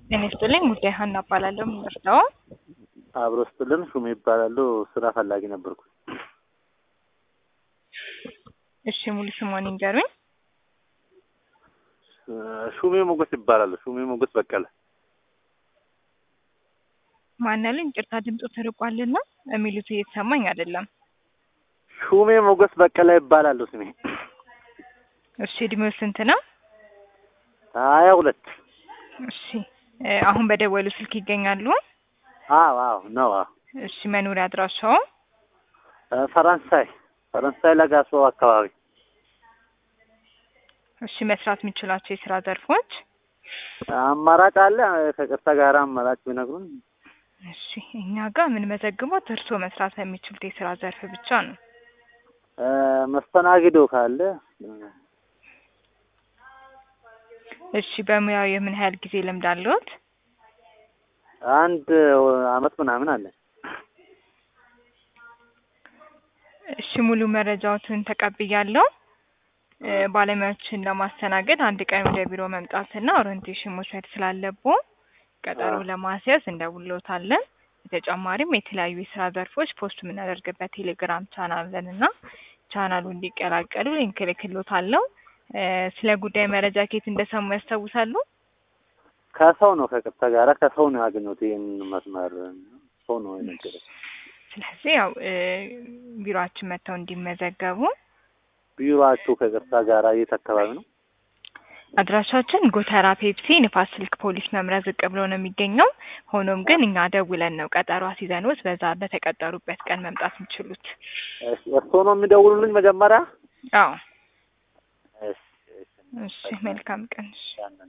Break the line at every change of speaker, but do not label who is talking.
ጤና ይስጥልኝ ጉዳይ ሀና እባላለሁ። የምንወስደው
አብሮ ስጥልን ሹሜ ይባላሉ። ስራ ፈላጊ ነበርኩ።
እሺ ሙሉ ስሟን ይንገሩኝ።
ሹሜ ሞገስ ይባላሉ። ሹሜ ሞገስ በቀለ።
ማን ያለኝ? ይቅርታ ድምፁ ተርቋልና የሚሉት እየተሰማኝ አይደለም።
ሹሜ ሞገስ በቀለ ይባላሉ ስሜ።
እሺ እድሜው ስንት ነው?
ሀያ ሁለት
እሺ እ አሁን በደወሉ ስልክ ይገኛሉ?
አዎ አዎ ነው። አዎ
እሺ መኖሪያ አድራሻው?
እ ፈረንሳይ ፈረንሳይ ለጋሶ አካባቢ።
እሺ መስራት የሚችላቸው የስራ ዘርፎች?
አማራጭ አለ። ከቅርታ ጋር አማራጭ ቢነግሩን።
እሺ እኛ ጋር የምንመዘግበው እርስዎ መስራት በሚችሉት የስራ ዘርፍ ብቻ ነው።
እ መስተናግዶ ካለ
እሺ በሙያው የምን ያህል ጊዜ ልምድ አለዎት?
አንድ አመት ምናምን አለ።
እሺ ሙሉ መረጃዎትን ተቀብያለሁ። እ ባለሙያዎችን ለማስተናገድ አንድ ቀን ወደ ቢሮ መምጣትና ኦሪንቴሽን መውሰድ ስላለብዎ ቀጠሮ
አዎ።
ለማስያዝ እንደውልዎታለን። በተጨማሪም የተለያዩ የስራ ዘርፎች ፖስት የምናደርግበት ቴሌግራም ቻናል አለን እና ቻናሉ እንዲቀላቀሉ ሊንክ እልክልዎታለሁ። እ ስለ ጉዳይ መረጃ ከየት እንደሰሙ ያስታውሳሉ?
ከሰው ነው ከቅርታ ጋራ ከሰው ነው ያገኘሁት። ይህን መስመር ሰው ነው የነገረኝ።
ስለዚህ ያው እ ቢሮአችን መጥተው እንዲመዘገቡ
ቢሮአችሁ ከቅርታ ጋራ የት አካባቢ ነው?
አድራሻችን ጎተራ ፔፕሲ ንፋስ ስልክ ፖሊስ መምሪያ ዝቅ ብሎ ነው የሚገኘው። ሆኖም ግን እኛ ደውለን ነው ቀጠሮ አስይዘንዎት በዛ በተቀጠሩበት ቀን መምጣት የሚችሉት።
እሺ፣ እርስዎ ነው የሚደውሉልኝ መጀመሪያ?
አዎ
እሺ፣ እሺ።
እሺ መልካም ቀን። እሺ
ያንን